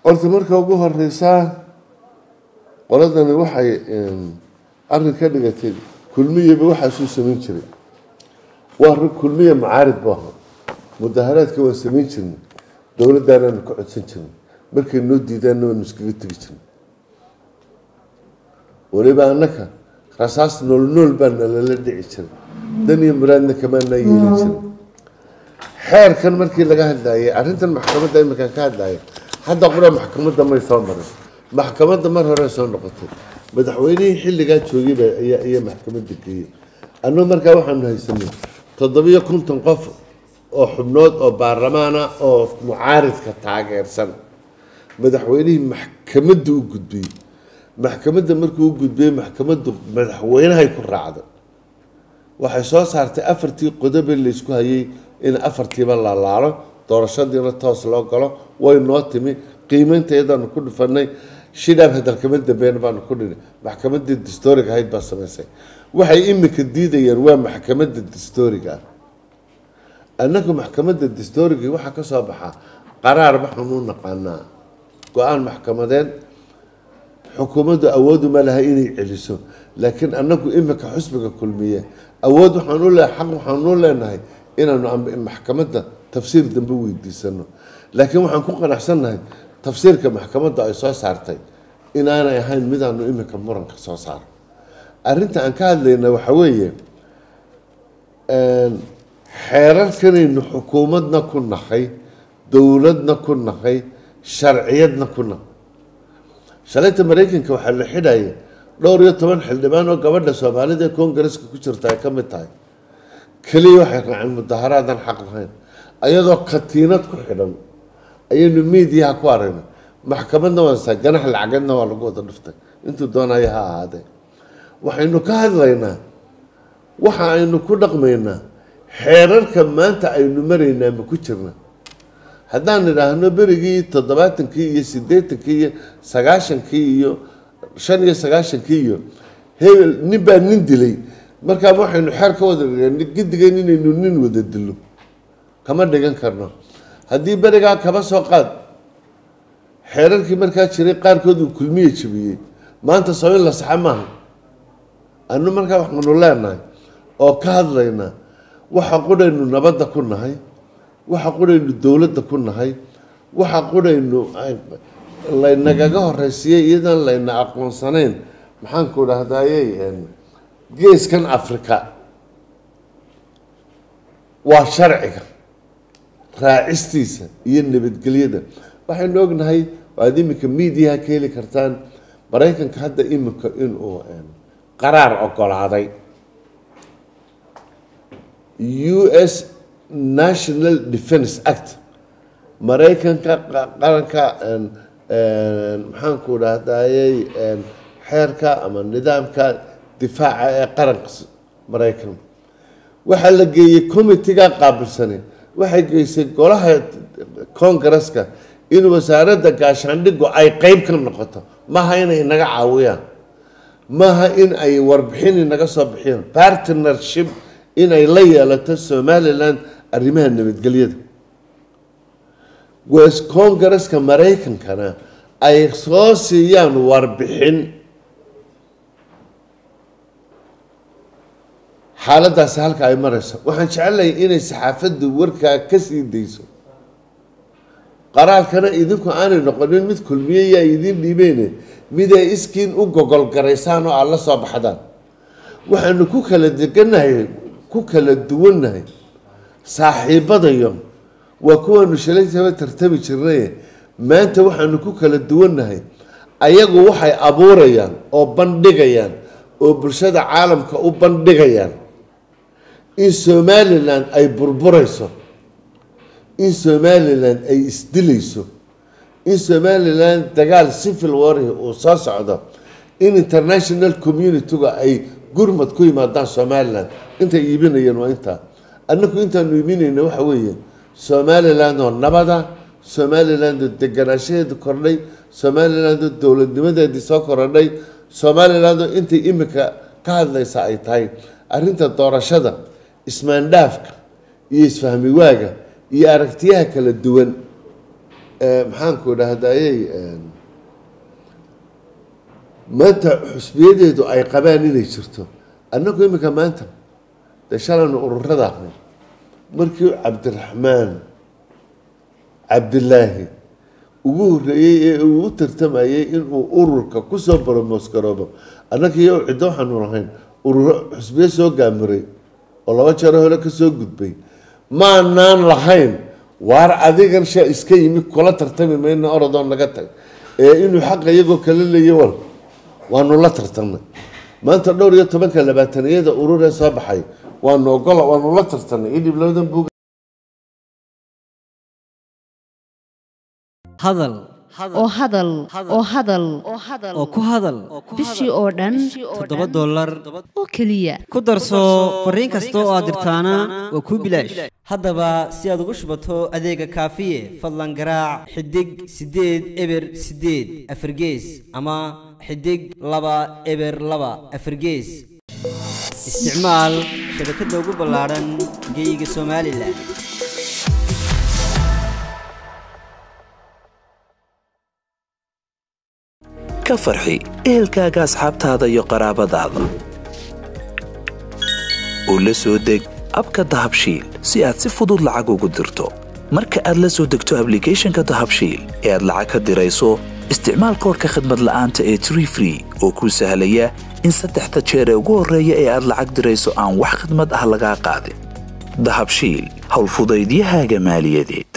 horta marka ugu horeysaa qoladani waxay arrin ka dhigatay kulmiyaba waxaasuu samayn jiray waa rag kulmiya macaarid bu ahaa mudaharaadka waan samayn jirnay dowladdaanaanu ka codsan jirnay markay noo diidaanna waanu iskaga tegi jirnay weliba annaka rasaas nool nool baana lala dhici jiray dan iyo muraadna kamaanaa yeelin jiray xeerkan markii laga hadlayay arrintan maxkamadda iminkaan ka hadlaya hadda qura maxkamadda may soo marin maxkamadda mar hore soo noqotay madaxweynihii xilligaa joogayba ayaa ayaa maxkamadda geeyey annagu markaa waxaanu haysanay toddobiyo konton qof oo xubnood oo baarlamaana oo mucaaridka taageersan madaxweynihii maxkamadda u gudbiyey maxkamadda markuu u gudbiyey maxkamaddu madaxweynahay ku raacday waxay soo saartay afartii qodobe laysku hayay in afartiiba la laalo doorashadiina toos loo galo way noo timi qiimeynteedaanu ku dhufanay shidhaab hadalkama dambeyn baanu ku dhini maxkamadii dastooriga ahayd baa samaysay waxay imika diidayeen waa maxkamadda dastooriga ah annagu maxkamadda dastooriga waxaa ka soo baxaa qaraar waxaanu u naqaanaa go-aan maxkamadeed xukuumaddu awooduma laha inay celiso laakiin annagu imika xusbiga kulmiye awood waxaan u le xaq waxaanu leenahay inaanu maxkamadda tafsiir dambe weydiisano laakiin waxaan ku qanacsannahay tafsiirka maxkamadda ay soo saartay inaanay ahayn midaanu imika muranka soo saaro arrinta aan ka hadlayna waxa weeye xeerarkanaynu xukuumadna ku nahay dowladna ku nahay sharciyadna ku nahay shalayta maraykanka waxaa la xidhaya dhowr iyo toban xildhibaan oo gabadha soomaalida ee kongareska ku jirta ay ka mid tahay keliya waxay raaceen mudaharaadan xaq lahayn ayadoo katiinad ku xidhan ayaynu miidiyaha ku aragnay maxkamadna waansaa ganax lacageedna waa lagu wada dhuftay intuu doonaya ha ahaadee waxaynu ka hadlaynaa waxa aynu ku dhaqmaynaa xeerarka maanta aynu maraynaa ma ku jirna haddaan idhaahno berigii toddobaatankii iyo siddeetankii iyo sagaashankii iyo shan iyo sagaashankii iyo hebel nin baa nin dilay markaa waxaynu xeer ka wada dhigan gidigeen inaynu nin wada dilo kama dhigan karno haddii berigaa kaba soo qaad xeerarkii markaa jiray qaarkood uu kulmiye jabiyey maanta soo in la saxa maaha anu markaa waxaanu leenahay oo ka hadlaynaa waxa qudhaynu nabadda ku nahay waxa qudhaynu dowladda ku nahay waxa qudhaynu laynagaga horeysiiyey iyadan layna aqoonsanayn maxaanku dhahdaayey geeskan africa waa sharciga raacistiisa iyo nabadgelyada waxaynu ognahay aad iminka miidiyaha ka heli kartaan maraykanka hadda iminka inuu qaraar ogolaaday u s national defence act maraykanka qaranka maxaanku dhahdayey xeerka ama nidaamka difaaca ee qaranka maraykan waxaa la geeyey committiga qaabilsane waxay geysay golaha congareska in wasaaradda gaashaandhigu ay qeyb ka noqoto maaha inay inaga caawiyaan maaha in ay warbixin inaga soo bixiyaan partnership inay la yeelato somalilan arrimaha nabadgelyada wes congareska maraykankana ay soo siiyaan warbixin xaaladaasi halka ay marayso waxaan jecelahay inay saxaafaddu warkaa ka sii dayso qaraarkana idinku aanay noqonin mid kulmiye yaa idiin dhiibeyne miday iskiin u gogolgaraysaan oo aad la soo baxdaan waxaanu ku kala deganahay ku kala duwannahay saaxiibadayo waa kuwaanu shalaytaba tartami jirnaye maanta waxaanu ku kala duwannahay ayagu waxay abuurayaan oo bandhigayaan oo bulshada caalamka u bandhigayaan in somalilan ay burburayso in somalilan ay isdilayso in somalilan dagaal civil warhi uu soo socdo in international community-ga ay gurmad ku yimaadaan somalilan intay iibinayeen waa intaa annagu intaanu iibinayna waxa weeye somaliland oo nabada somaliland oo deganaanshaheedu kordhay somaliland oo dowladnimadeedii soo korodhay somaliland oo intay imika ka hadlaysa ay tahay arrinta doorashada ismaandhaafka iyo isfahmi waaga iyo aragtiyaha kala duwan maxaanku dhahdaayey maanta xusbiyadeedu ay qabaan inay jirto annagu iminka maanta dee shalaynu ururada ahnay markii cabdiraxmaan cabdilaahi ugu horreeyey ee uu u tartamayey inuu ururka kusoo boromosgaroobo annaga iyo ciddo waxaanu lahayn ururo xusbiyo soo gaamiray oo laba jeero hore kasoo gudbay maanaan lahayn waar adigan sha iska yimi kula tartami mayna orodoo naga tag ee inuu xaqa iyagoo kala leeya wal waanu la tartamnay maanta dhowr iyo tobanka labaataniyada ururee soo baxay waanu ogola waanu la tartamnay idhib labadan buug hadal oo hadal oo hadal oo ku hadal bishii oo dhan toddoba dollar oo keliya ku darso fariin kasta oo aad dirtaana waa kuu bilaash haddaba si aad ugu shubato adeega kaafiye fadlan garaac xidig siddeed eber siddeed afargees ama xidig laba eber laba afargees isticmaal shabakadda ugu ballaadhan geeyiga somalilan ka farxi ehelkaaga asxaabtaada iyo qaraabadaada oo la soo deg abka dahabshiil si aad si fudud lacag ugu dirto marka aad la soo degto ablicathonka dahabshiil ee aad lacag ka dirayso isticmaal koorka khadmad la'aanta ee tree free oo kuu sahlaya in saddexda jeer ee ugu horreeya ee aad lacag dirayso aan wax khidmad ah lagaa qaadin dahabshiil howlfudaydiyahaaga maaliyadeed